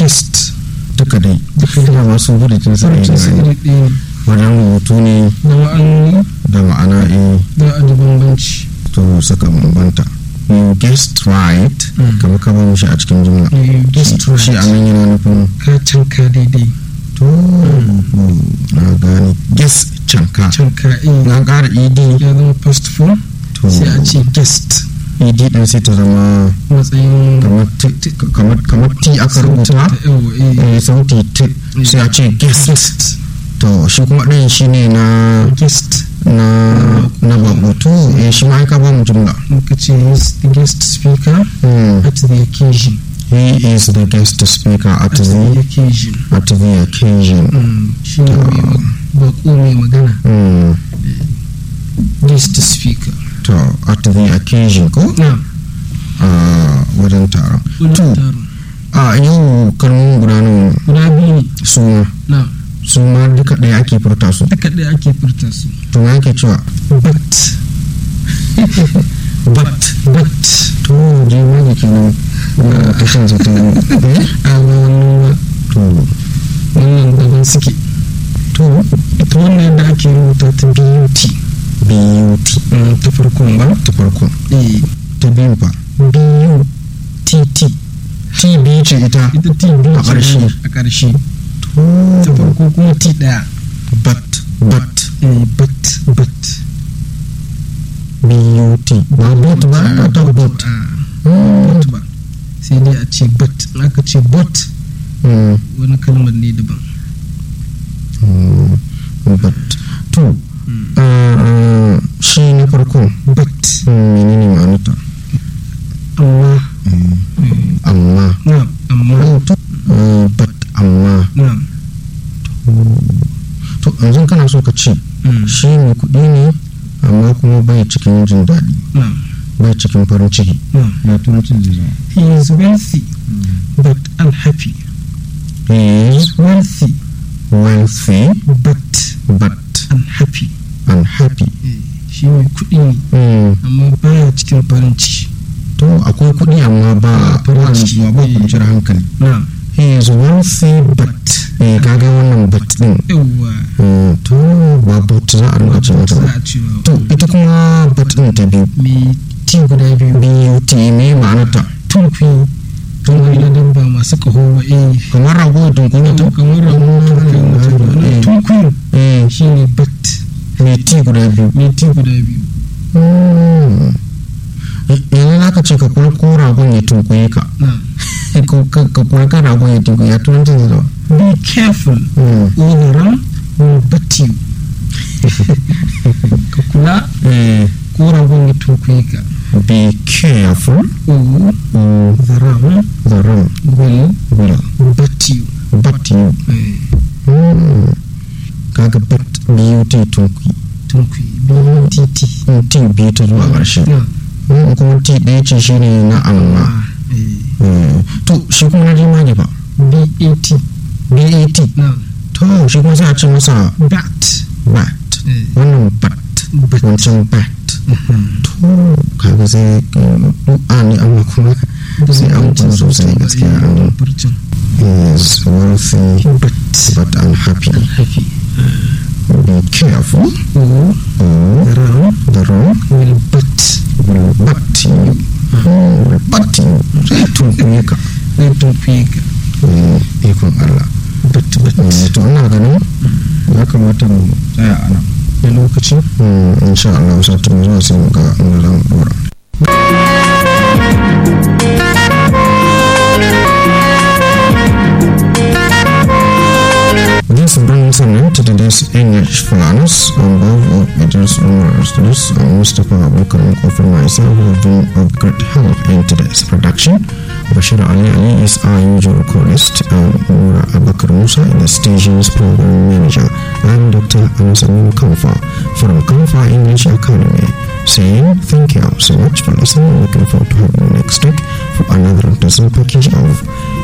guest duka dai duka da da masu furucin sa furucin su ne iri ɗaya ne wajen rubutu ne da ma'anoni da ma'ana eh da a da bambanci to suka bambanta you guessed right Mm. kamar ka bamu shi a cikin jumla you guessed shi shi a right nan yana nufin ka canka daidai to na gane guess canka canka eh na ƙara ed ya zama past form to sai a ce guest ed din sai ta zama matsayin kamar t kamar kamar t aka rubuta ta yawa eh eh, sauti t sai a ce guest guest to shi kuma ɗayan shi ne na guest na na bako to eh shi ma ai ka ba mu jumla muka ce he is the guest speaker Hmm. at the occasion he is the guest speaker at at the the occasion at the occasion Mm, shi ne mai ma- bako mai magana Hmm. guest speaker to at the occasion ko na a wajen taron wani To. taron a yau kalmomin guda nawa ne? guda biyu ne su ma na su ma duka ɗaya ake furta su duka ɗaya ake furta su to me ake cewa but but but to je ma ne kenan na kashin sa ta eh? a ba wannan ba to wannan daban suke to ita wannan yadda ake rubuta ta but but Mm, ta farkon ba ta farko eh ta biyu fa b-u-t-t t biyu ce ita ita t biyu A ƙarshe. a ƙarshe to ta farko kuma t ɗaya but but eh but but but ba but ba ba ta but Ah, but ba sai dai a ce but in aka ce but Hmm. wani kalmar ne daban Hmm. but to uh, shi na farko but hmm, menene ma'anarta amma amma na amma Oh, to uh, but amma na to yanzu kana so ka ce mm, shi mai kuɗi ne amma kuma bai cikin jin daɗi na bai cikin farin ciki na ya turancin zai zama he is wealthy but unhappy he is wealthy wealthy but but unhappy unhappy shi mai kuɗi ne Hmm. amma baya cikin farin ciki to akwai kuɗi amma ba ba nutsuwa ba kwanciyar hankali na he is wealthy but eh kaga wannan but din yawwa Hmm, to ba but za a rinka ce mata za ba a ce to ita kuma but din ta biyu mai ti guda biyu but me ma'anarta tunkuyi tunkuyi na dabba masu kaho ba eh kamar rago da tunkuni ta kamar rahoton tunkuyi eh shi ne bat me ti guda biyu mai ti guda biyu Hmm. yanzu za ka ce ka kuma ko ragon ya tunkuye ka na ko ka ka kuma ka ragon ya tunkuye ya turancin zai zama be careful Hmm. or the ram will bat you ka kula Eh, ko ragon ya tunkuyi ka be careful or or the ram the ram will will bat you bat you Eh, Hmm. kaga bat biyu ta tunkuyi tunkuyi biyu titi in ti biyu ta zuwa ƙarshe na Hmm, kuma ti ɗaya ce shi ne na amma ah, eh, Hmm. to shi kuma na jimage ba bat bat na to shi kuma sai a ce masa bat bat eh, wannan bat bat wancan bat Mhm. to kaga sai a ne amma kuma sai an kula sosai gaskiya an Furcin. is wealthy but but unhappy happy be careful or or ram the wrong will but will butt you will butt you sai tunkuye ka zai tunkuye ka Eh, ikon Allah but but Eh, to ina ganin ya kamata mu tsaya a nan da lokaci Hmm, insha Allah sati mai zuwa sai mu ga inda za mu dora This brings an end to today's English for us on behalf of Idris Umar Studios and Mustafa Abubakar Mukofir myself who have been of great help in today's production. Bashir Ali Ali is our usual chorist and Nura Abakar Musa is the station's program manager. I'm Dr. Anasamin Kamfa from Kamfa English Academy saying thank you so much for listening. Looking forward to having you next week for another interesting package of